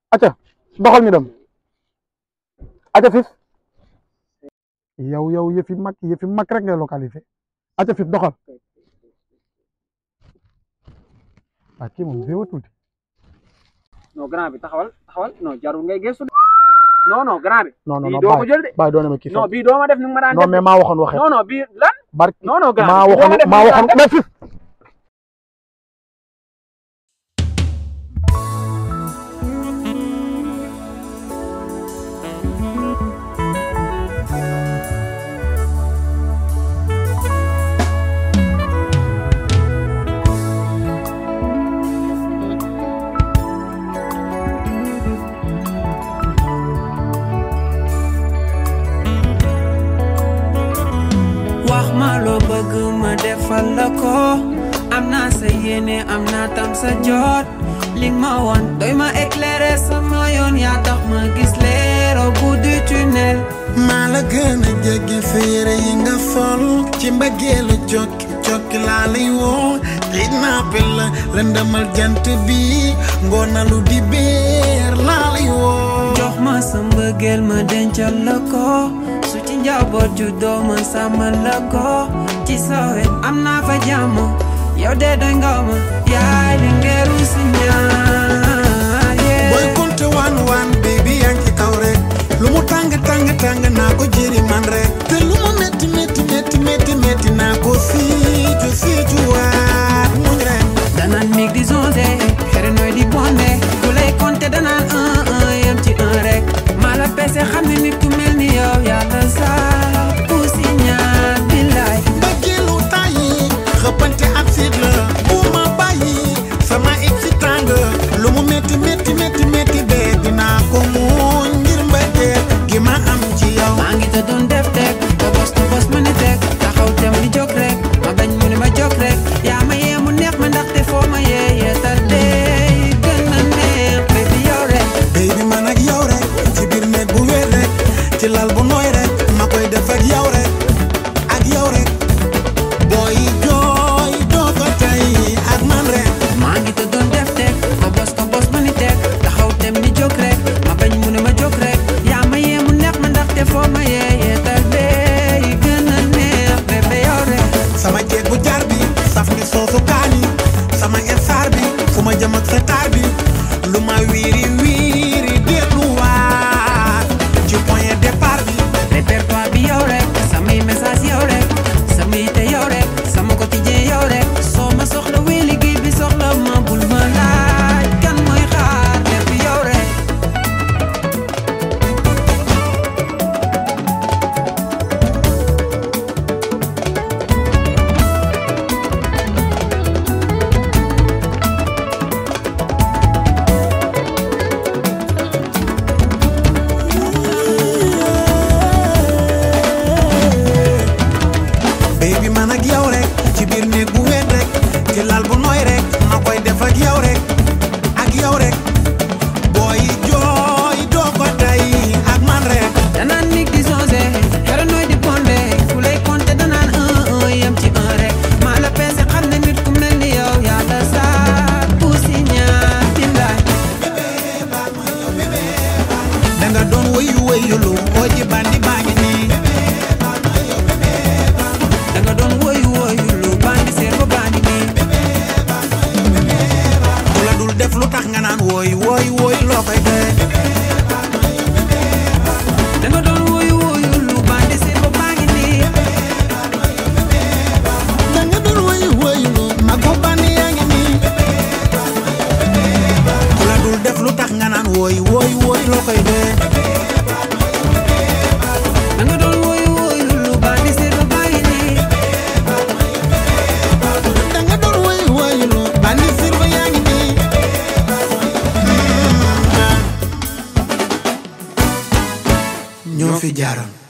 acca doxal ñu dem acca fif yow yow yëfi mag yëfi mag rek ngay localisé acca fif doxal waa kii moom zéro tuuti non grand bi taxawal taxawal non jarul ngay gëstu de non non grand bi non non bii non doo ko bàyyi jël de bàyyi doone ma kii non sax bii doo ma def ni nga ma daan non def mais maa waxoon waxee non non bii lan barki non non grand maa bi doo ma waxoon def maa ni nga ma waxoon daan mais fif wax ma loo bëgg ma defal la ko am naa sa yéene am naa tam sa jot li nga ma woon doy ma éclairer sama yoon yaa tax ma gis leer au bout du tunnel maa la gën a jege sa yére yi nga sol ci mbëggeelu jokki jokki laa lay woo xiit naa pel la lëndëmal jant bi ngoonalu di beer laa lay woo jox ma sa mbëggeel ma dencal la ko su ci njaboot ju doo ma sàmmal la ko ci sa wet am naa fa jàmm yow de doy nga ma yaay li ngeeru si ñaar yeah. booy konte waan waan baby yaa ngi ci kaw rek lu mu tàng tàng tàng naa ko jëri man rek te lu mu metti metti metti metti metti naa ko siicu siicu waat muñ rek danaan mig di zonde xere nooy di bonde ku lay compter danaan un un yem ci un rek maa la pese xam ne nit ku mel ni yow yàlla saa ku si ñaar billaay mbëggeelu tàyyi xëppante ab siit la bu ma bàyyi sama excitant lu mu metti metti metti metti bee dinaa ko muñ ngir mbëggeel gi ma am ci yow maa ngi te doon def teg ba bos to bos ma ni teg taxaw tem di jóg rek ma bañ mu ne ma jóg rek yaa ma yee mu neex ma ndaxte foo ma yee yeetal dee gën a neex baby yow rek baby man ak yow rek ci biir néeg bu wér rek ci lal bu nooy rek ma koy def ak yow rek ak yow rek booy jooy doo ko tey ak man rek maa ngi te doon def teg ba bos to bos ma ni teg taxaw tem di jóg rek ma bañ mu ne ma jóg rek yaa ma yee mu neex ma ndaxte foo ma yee yeetal dee gën a neex baby yow rek sama jeeg bu jar bi saf ni soosu kaani sama estar bi fu ma jëm ak sa taar bi lu ma wiiri wiiri delluwaat ci point de départ bi répertoire bi yow rek samay message yow rek samay yite yow rek sama quotidien yow rek soo ma soxla wee liggéey bi soxla ma bul ma laaj kan mooy xaar lépp yow rek baby man ak yow rek ci biir néeg bu wet rek ci lal bu nooy rek ma koy def ak yow rek ak yow rek booy jooy doo ko tey ak man rek danaan nig di songe xere nooy di bonde ku lay compter danaan un un yem ci un rek maa la peese xam ne nit ku mel ni yow yàlla saa ku si ñaar billaay danga doon wëyu wëyulu oo ji bandi baa ngi nii danga doon woyu woyu lu bandi seer ba bandi nii ku la dul def lu tax nga naan wooy wooy wooy loo koy dee danga doon woyu woyu lu bandi seer ba bandi nii danga doon wëyu wëyulu magu bandi yaa ngi nii ku la dul def lu tax nga naan wooy wooy wooy loo koy dee danga doon woyu woyu lu bandi seer ba bandi nii danga doon wëyu wëyulu bandi sirba yaa ngi nii ñoo fi jaaroon